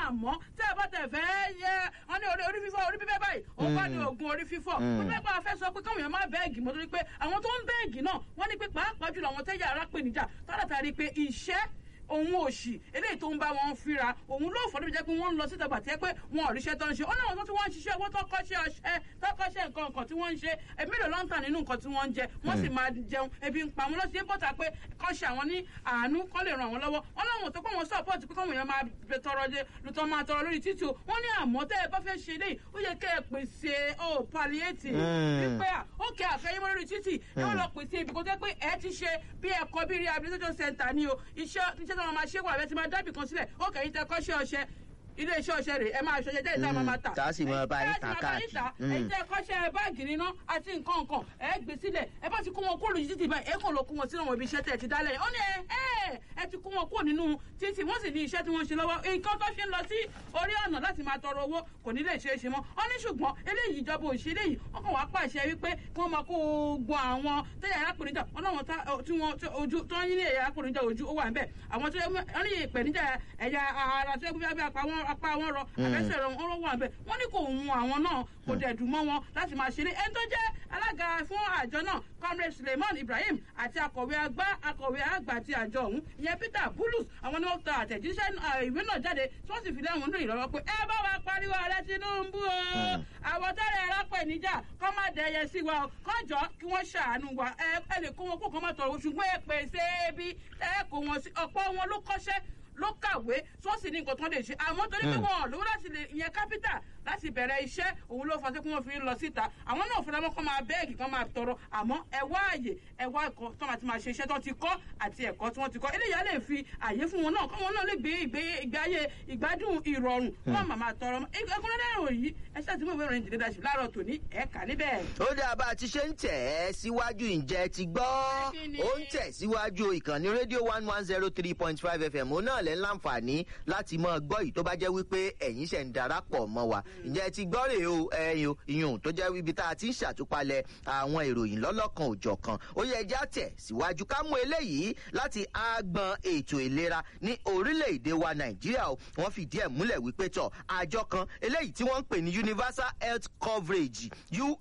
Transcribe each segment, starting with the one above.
àmọ́ tẹ́ ẹ bá tẹ̀ fẹ́ yẹ wọ́n ní orí orí fífọ́ orí fífẹ́ báyìí òun bá ní oògùn orí fífọ́ wọ́n fẹ́ pa afẹ́ sọ pé káwọn èèyàn má bẹ́ẹ̀gì mọ́ torí pé àwọn tó ń bẹ́ẹ̀gì náà wọ́n ní pé pàápàá jùlọ àwọn tẹ́jà ara pè níjà tọ́lá pé iṣẹ́ òun òṣì eléyìí tó ń bá wọn fíra òun ló fọdún jẹ́ pé wọ́n ń lọ síta gbàtẹ́ pé wọn ò ríṣẹ́ tó ń ṣe ó náà wọ́n tí wọ́n ń ṣiṣẹ́ owó tó kọ́ṣẹ́ ọṣẹ́ tó kọ́ṣẹ́ nǹkan nǹkan tí wọ́n ń ṣe ẹbí ló lọ́n tàn nínú nǹkan tí wọ́n ń jẹ wọ́n sì máa jẹun ebi ń pa wọn lọ́sí bọ́tà pé kọ́ṣẹ́ àwọn ní àánú kọ́ lè ràn wọ́n lọ́wọ́ wọ́n láwọn tó kọ́ wọn sọ́ọ̀pọ̀tì pé káwọn èèyàn máa bẹ tọrọ jẹ lùtọ́ máa tọrọ lórí títì o wọ́n ní àmọ́ tẹ́ ẹ bá fẹ́ ṣe eléyìí ó yẹ kẹ́ ẹ pèsè ó palliative wípé à ó kẹ́ àfẹ́yẹ́mọ́ lórí títì ẹ wọ́n lọ pèsè ibi kó jẹ́ pé ẹ ti ṣe bí ẹ̀kọ́ bí rehabilitation center ni o iṣẹ́ iṣẹ́ tí wọ́n máa ṣe wà bẹ́ẹ̀ ti máa dábì kan sílẹ̀ ó kẹ́yìn tẹ kọ́ṣẹ́ ọṣẹ ilé iṣẹ́ ọṣẹ rẹ̀ ẹ máa ṣọṣẹ jẹ́ ìta máa máa tà. tá a sì máa bá yín tà káàkiri. ẹ̀yin tẹ kọ́ṣẹ́ báàgì níná àti nǹkan nǹkan ẹ gbé sílẹ̀ ẹ bá ti kó wọn kúrò ní títì báyìí ẹ kàn lọ kó wọn sínú àwọn ibi iṣẹ́ tẹ̀ ti dálẹ̀ ó ní ẹ ẹ ti kó wọn kúrò nínú títì wọ́n sì ní iṣẹ́ tí wọ́n ṣe lọ́wọ́ nǹkan tó ṣe ń lọ sí orí ọ̀nà láti máa tọrọ owó kò ní lè ṣe é ṣe mọ́ ó ní ṣùgbọ́n eléyìí ìjọba òṣè eléyìí wọ́n kàn wá pàṣẹ wípé kí wọ́n máa kó gbọ́ àwọn tẹ́yà arákùnrinjà wọn náà tí wọ́n ojú tó ń yín ní ẹ̀yà arákùnrinjà ojú ó wà ń bẹ̀ àwọn tó wọ́n ní ìpèníjà ẹ̀yà ara tó yẹ kó bí apá wọn rọ àbẹ́sẹ̀ rẹ wọn wà bẹ́ẹ̀ wọ́n ní kò hun àwọn náà kò dẹ̀ dùn mọ́ wọn láti máa ṣeré ẹni tó jẹ́ alága fún àjọ náà comrade suleiman ibrahim àti akọ̀wé àgbà akọ̀wé àgbà ti àjọ ọ̀hún ìyẹn peter bulus àwọn ni wọ́n ta àtẹ̀jíṣẹ́ ìwé náà jáde tí wọ́n sì fi lẹ́wọ̀n lóyìn lọ́wọ́ pé ẹ bá wa pariwo ààrẹ tinubu o àwọn tẹ́lẹ̀ ẹ̀rọ pẹ̀ níjà kọ́ má dẹyẹ sí wa o kọ́jọ́ kí wọ́n ṣàánú wa ẹ lè kó wọn kó kọ́ má tọrọ ṣùgbọ́n ẹ pèsè ibi ẹ kó wọn sí ọ̀pọ̀ wọn ló kọ́ṣẹ́ ló kàwé tó sì ní nǹkan tó lè ṣe àmọ́ torí pé wọn ò lówó láti lè ìyẹn kápítà láti bẹ̀rẹ̀ iṣẹ́ òun ló fa sí pé wọ́n fi ń lọ síta àwọn náà fúnra wọn kọ́ máa bẹ́ẹ̀gì kan máa tọrọ àmọ́ ẹ wá àyè ẹ wá ẹ̀kọ́ tó máa ti máa ṣe iṣẹ́ tó ti kọ́ àti ẹ̀kọ́ tí wọ́n ti kọ́ eléyà lè fi àyè fún wọn náà kọ́ wọn náà lè gbé ìgbé ìgbé ayé ìgbádùn ìrọ̀rùn wọn máa máa tọrọ ẹkúnrẹ́rẹ́ ìròyìn ẹ ṣáà ti mú ìwé ìròyìn jìnnìdá sí láàárọ̀ tòní ẹ̀ka níbẹ̀. ó dáa bá a ti ṣe ń tẹ̀ ẹ́ síwájú ǹjẹ́ ti gbọ́ ó ń tẹ̀ síwájú ìkànnì rédíò one one zero three point five fm ó náà lẹ́ ń láǹfààní láti mọ gbọ́ yìí tó bá jẹ́ wípé ẹ̀yin ṣẹ̀ ń darapọ̀ mọ́ wa ǹjẹ́ ti gbọ́ rèé o ẹyin o ìyún tó jẹ́ ibi tá a ti ń ṣàtúpalẹ̀ àwọn ìròyìn lọ́lọ́kan òjọ̀kan ó yẹ ẹja tẹ̀ síwájú ká mú eléyìí láti àgbọn ètò ìlera ní orílẹ̀-èdè wa nàìjíríà o wọ́n fìdí ẹ̀ múlẹ̀ wípé tọ̀ àjọ kan eléyìí tí wọ́n ń pè ní universal health coverage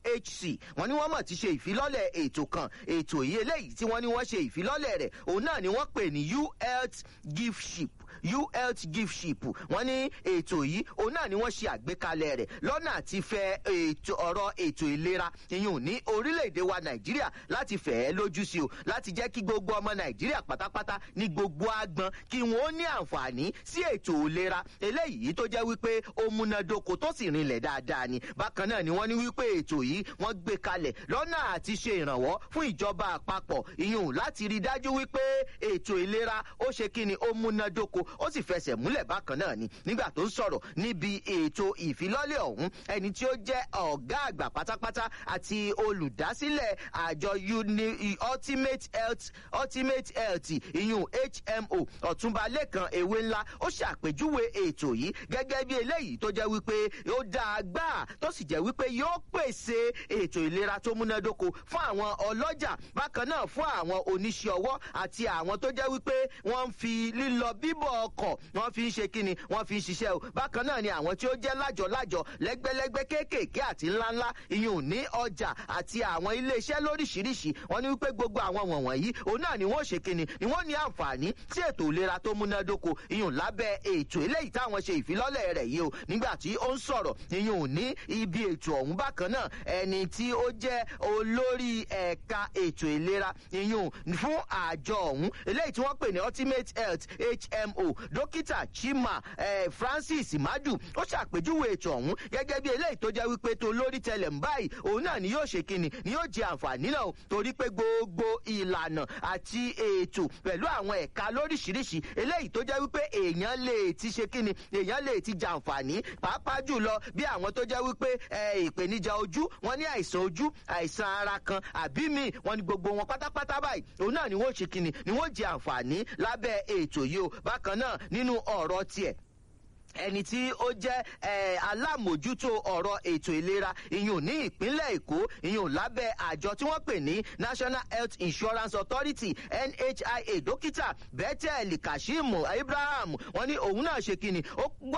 uhc wọ́n ní wọ́n mọ̀ ti ṣe ìfilọ́lẹ̀ ètò kan ètò yìí eléyìí tí wọ́n ní wọ́n ṣe ìfilọ́lẹ̀ rẹ̀ òun náà ni wọ́n pè ní u health gift ship uhealth gift ship wọn ní ètò yìí òun náà ni wọn ṣe àgbékalẹ rẹ lọnà àti fẹ ètò ọrọ ètò ìlera ìyún ní orílẹ̀-èdè wa nàìjíríà láti fẹ̀ ẹ́ lójú sí o láti jẹ́ kí gbogbo ọmọ nàìjíríà pátápátá ní gbogbo agbọn kí wọ́n ní àǹfààní sí ètò ìlera eléyìí tó jẹ́ wípé ó múnádóko tó sì rinlẹ̀ dáadáa ni bákan náà ni wọ́n ní wípé ètò yìí wọ́n gbé kalẹ̀ lọ́nà àti ṣe ìrànwọ́ fún ìjọba àpapọ̀ ìyún láti rí dájú wípé ètò ìlera ó ṣe kí ni ó múnádóko ó sì fẹsẹ̀ múlẹ̀ bákan náà ni nígbà tó ń sọ̀rọ̀ níbi ètò ìfilọ́lẹ̀ ọ̀hún ẹni tí ó jẹ́ ọ̀gá àgbà pátápátá àti olùdásílẹ̀ àjọ uni ultimate health ultimate health ìyún hmo ọ̀túnba lẹ́kan ewé ńlá ó ṣàpèjúwe ètò yìí gẹ́gẹ́ bí eléyìí tó jẹ́ wípé ó dáa gbà tó sì jẹ́ wípé yóò pèsè ètò ìlera tó múnádóko fún àwọn ọlọ́jà bákan náà fún àwọn oníṣẹ́ ọwọ́ àti àwọn tó jẹ́ wípé wọ́n ń fi lílọ bíbọ̀ ọkọ̀ wọ́n fi ń ṣe kíni wọ́n fi ń ṣiṣẹ́ o bákan náà ni àwọn tí ó jẹ́ lájọ-lájọ lẹ́gbẹ́lẹ́gbẹ́ kéékèèké àti ńláńlá ìyún ní ọjà àti àwọn iléeṣẹ́ lóríṣiríṣi wọ́n ní wípé gbogbo àwọn wọ̀nyí òun náà ni wọ́n ṣe kíni ni wọ́n ní àǹfààní sí ètò ìlera tó múnádóko ìyún lábẹ́ ètò eléyìí táwọn ṣe ìfilọ́lẹ̀ rẹ̀ yìí o nígbà tí ó ń sọ̀rọ̀ ìyún ní ibi ètò ọ̀hún bákan náà ẹni tí ó jẹ́ olórí ẹ̀ka ètò ìlera ìyún fún àjọ ọ̀hún eléyìí tí wọ́n pè ní ultimate health hmo dókítà chima eh, francis madu ó ṣàpèjúwe ètò ọ̀hún gẹ́gẹ́ bí eléyìí tó jẹ́ wípé tó lórí tẹlẹ̀ ń báyìí òun náà ni yóò ṣe kíni ni yóò jẹ àǹfààní náà torí pé gbogbo ìlànà àti ètò pẹ̀lú àwọn ẹ̀ka lóríṣiríṣi eléyìí tó jẹ́ wípé èèyàn lè ti ṣe kíni èèyàn lè ti jàǹfààní pàápàá jùlọ bí àwọn tó jẹ́ wípé ìpèníjà ojú wọn ní àìsàn ojú àìsàn ara kan àbí mi wọn ni gbogbo wọn pátápátá báyìí òun náà ni wọn ṣe kíni ni wọn jẹ àǹfààní lábẹ́ ètò yìí o bákan náà nínú ọ̀rọ̀ tiẹ̀ ẹni tí ó jẹ́ alámòjútó ọ̀rọ̀ ètò ìlera ìyún ní ìpínlẹ̀ èkó ìyún lábẹ́ àjọ tí wọ́n pè ní national health insurance authority nhia dókítà bethel kasheem ibrahim wọ́n ní òun náà ṣe kíni ó